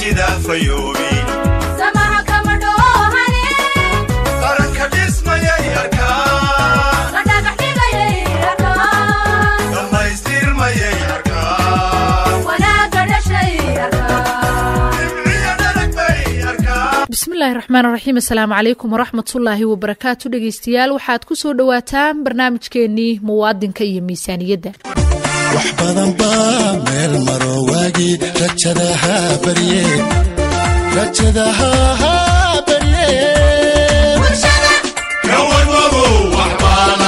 aragtida fayoobi samaha kama dhoohane qaranka dhismayay arkaan la dhagax dhigayay arkaan dhammaystirmayay arkaan wanaagga dhashay arkaan dhibciya dhalag bay arkaan bismillaahi raxmaan raxiim assalaamu calaykum waraxmatullaahi wabarakaatu dhegeystayaal waxaad ku soo dhowaataan barnaamijkeenii muwaadinka iyo miisaaniyadda wax badan baa meel maro waagii rajadaha barye rajadaha barye ka warwagow wax baa la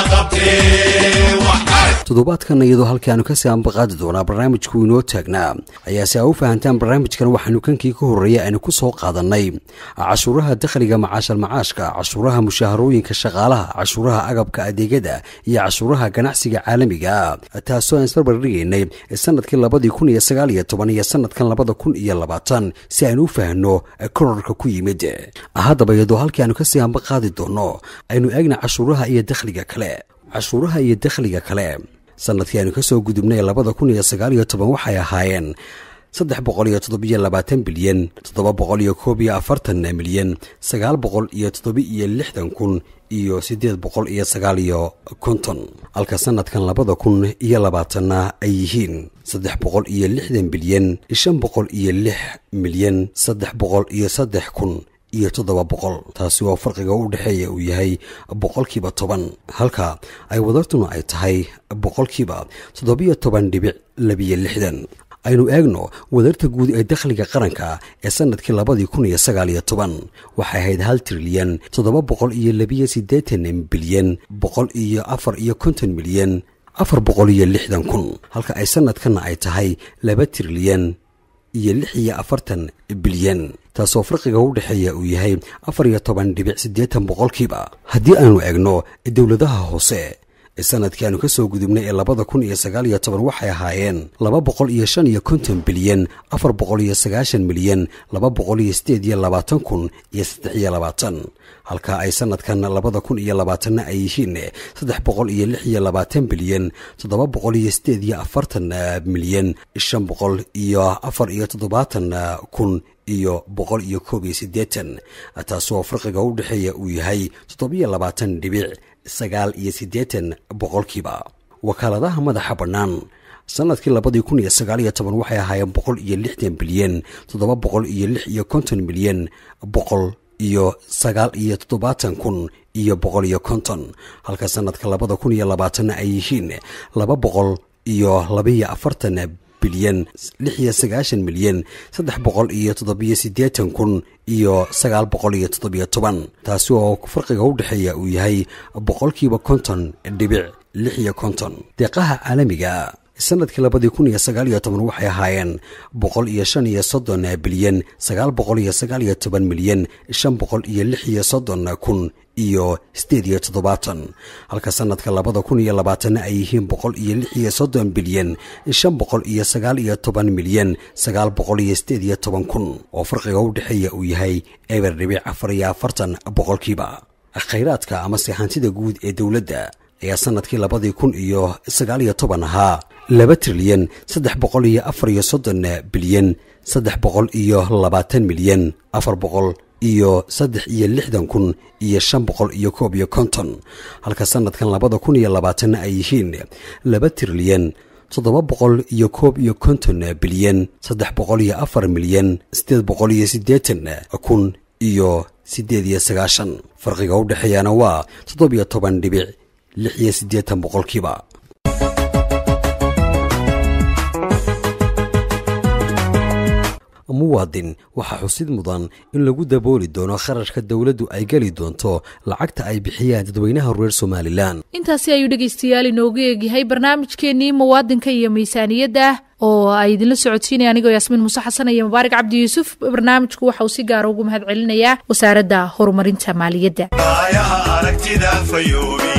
qabtee wax arag toddobaadkan iyadoo halkii aanu kasii ambaqaadi doonaa barnaamijku inoo taagnaa ayaa si aa u fahantaan barnaamijkan waxaanu kankii ka horreeyay aynu ku soo qaadannay cashuuraha dakhliga macaashal macaashka cashuuraha mushaharooyinka shaqaalaha cashuuraha agabka adeegyada iyo cashuuraha ganacsiga caalamiga taasoo aan isbarbardhigaynay sanadkii labadii kun iyo sagaal iyo toban iyo sanadkan labada kun iyo labaatan si aynu u fahanno kororka ku yimid haddaba iyadoo halkii aanu kasii ambaqaadi doono aynu eegna cashuuraha iyo dakhliga kale cashuuraha iyo dakhliga kale sanadkii aynu kasoo gudubnay labada kun iyo sagaal iyo toban waxay ahaayeen saddex boqol iyo toddobiyo labaatan bilyan toddoba boqol iyo koob iyo afartan milyan sagaal boqol iyo toddoba iyo lixdan kun iyo siddeed boqol iyo sagaal iyo konton halka sanadkan labada kun iyo labaatanna ay yihiin saddex boqol iyo lixdan bilyan shan boqol iyo lix milyan saddex boqol iyo saddex kun iyo toddoba boqol taasi oo farqiga u dhexeeya uu yahay boqolkiiba toban halka ay wadartuna ay tahay boqolkiiba toddobiyo toban dhibic labiyo lixdan aynu eegno wadarta guud ee dakhliga qaranka ee sanadkii labadii kun iyo sagaal iyo toban waxay ahayd hal trilyan toddoba boqol iyo labiyo siddeetan bilyan boqol iyo afar iyo konton milyan afar boqol iyo lixdan kun halka ay sanadkanna ay tahay laba trilyan iyo lix iyo afartan bilyan taasoo farqiga u dhexeeya uu yahay afar iyo toban dhibic siddeetan boqolkiiba haddii aynu eegno dowladaha hoose ee sanadkii aanu ka soo gudubnay ee labada kun iyo sagaal iyo toban waxay ahaayeen laba boqol iyo shan iyo konton bilyan afar boqol iyo sagaashan milyan laba boqol iyo siddeed iyo labaatan kun iyo saddex iyo labaatan halka ay sanadkan labada kun iyo labaatanna ay yihiin saddex boqol iyo lix iyo labaatan bilyan toddoba boqol iyo siddeed iyo afartan milyan shan boqol iyo afar iyo toddobaatan kun iyo boqol iyo koob iyo siddeetan taasoo farqiga u dhexeeya uu yahay toddobiyo labaatan dhibic sagaal iyo siddeetan boqolkiiba wakaaladaha madaxa bannaan sanadkii labadii kun iyo sagaal iyo toban waxay ahaayeen boqol iyo lixdan bilyan toddoba boqol iyo lix iyo konton milyan boqol iyo sagaal iyo toddobaatan kun iyo boqol iyo konton halka sanadka labada kun iyo labaatanna ay yihiin laba boqol iyo labaiyo afartan bilyan lix iyo sagaashan milyan saddex boqol iyo toddobiyo siddeetan kun iyo sagaal boqol iyo toddobiyo toban taasi oo farqiga u dhexeeya uu yahay boqolkiiba konton dhibic lix iyo konton deeqaha caalamiga sanadkii labadii kun iyo sagaal iyo toban waxay ahaayeen boqol iyo shan iyo soddon bilyan sagaal boqol iyo sagaal iyo toban milyan shan boqol iyo lix iyo soddon kun iyo siddeed iyo toddobaatan halka sanadka labada kun iyo labaatanna ay yihiin boqol iyo lix iyo soddon bilyan shan boqol iyo sagaal iyo toban milyan sagaal boqol iyo siddeed iyo toban kun oo farqiga u dhexeeya uu yahay eber dhibic afar iyo afartan boqolkiiba khayraadka amase hantida guud ee dowladda ayaa sanadkii labadii kun iyo sagaal iyo toban ahaa laba trilyan saddex boqol iyo afar iyo soddon bilyan saddex boqol iyo labaatan milyan afar boqol iyo saddex iyo lixdan kun iyo shan boqol iyo koob iyo konton halka sanadkan labada kun iyo labaatanna ay yihiin laba trilyan toddoba boqol iyo koob iyo konton bilyan saddex boqol iyo afar milyan siddeed boqol iyo siddeetan kun iyo siddeed iyo sagaashan farqiga u dhexeeyana waa toddobiyo toban dhibic lix iyo siddeetan boqolkiiba muwaadin waxaa xusid mudan in lagu dabooli doono kharashka dowladdu ay geli doonto lacagta ay bixiyaan dadweynaha reer somalilan intaasi ayuu dhegeystayaal inoogu eegyahay barnaamijkeenii muwaadinka iyo miisaaniyadda oo ay idinla socodsiinaya anigoo yaasmiin muuse xasan iyo mubaarak cabdi yuusuf barnaamijku waxa uu si gaara ugu mahad celinayaa wasaaradda horumarinta maaliyadda aayaha aragtida fayoobi